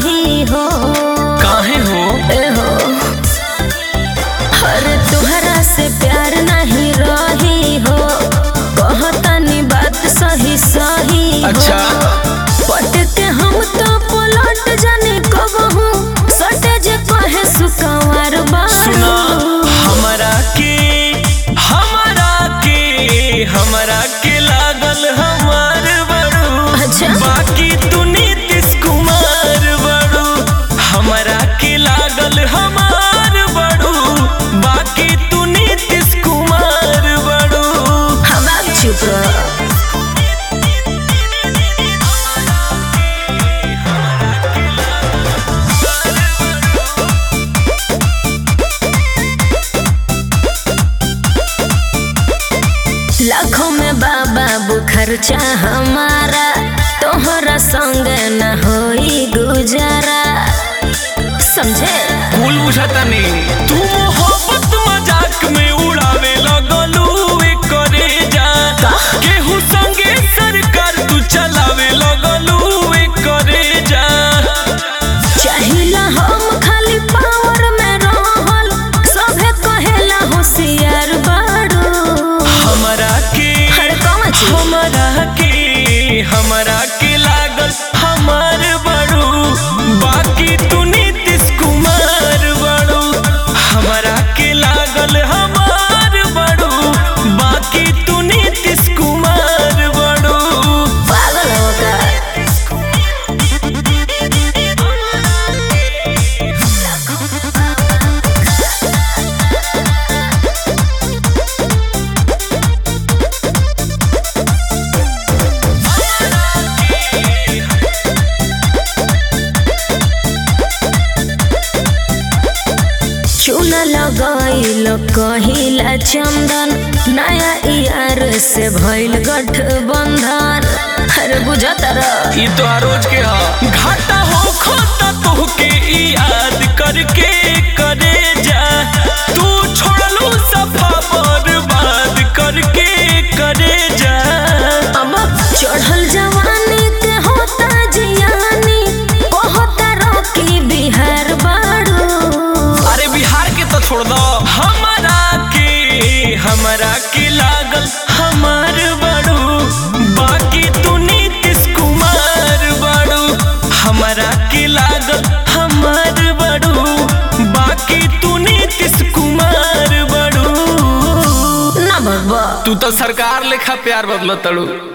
सही हो काहे हो ए हो अरे तुहरा से प्यार नहीं रही हो कहतनी बात सही सही हो अच्छा पट के हम तो पलट जाने कब हूँ सटे जे कहे सुकवार सुना बारू हमरा के हमरा के हमरा के लागल हमार बड़ू अच्छा। बाकी तू नीतीश कुमार बड़ू हमरा के लागल हमार बड़ू बाकी तू नीतीश कुमार बड़ू हम आप चुप रहो लाखों में बाबा खर्चा हमारा तोहरा संग न होई गुजारा समझे कुल बुझाता नहीं तू मोहब्बत मजाक में उड़ावे लगलू ए करे जा केहू संगे सरकार तू चलावे लगलू ए करे जा चाहिला हम खाली पावर में रहल सभे कहेला होशियार बाड़ू हमरा के हर कौन चीज हमरा के हमरा के लागल हमार बड़ू बाकी तू नीतीश कुमार बड़ू हमरा के लागल हमार बड़ू बाकी तू नीतीश कुमार बड़ू पागल हो का चूना लगाइल कहिला चंदन नया यार से भइल गठबंधन अरे बुझत रह ई तो रोज के हा घाटा हो खोता तोहके ई याद करके करे जा तू छोड़लू सफा बर्बाद करके करे जा अब चढ़ल जवानी के होता जियानी होता रोकी बिहार बाड़ू अरे बिहार के तो छोड़ दो हमारा के हमारा के लागल हमार बड़ू बाकी तू नीतीश कुमार बड़ू हमारा के लागल हमार बड़ू बाकी तू नीतीश कुमार बड़ू ना भगवा तू तो सरकार लेखा प्यार बदल तड़ू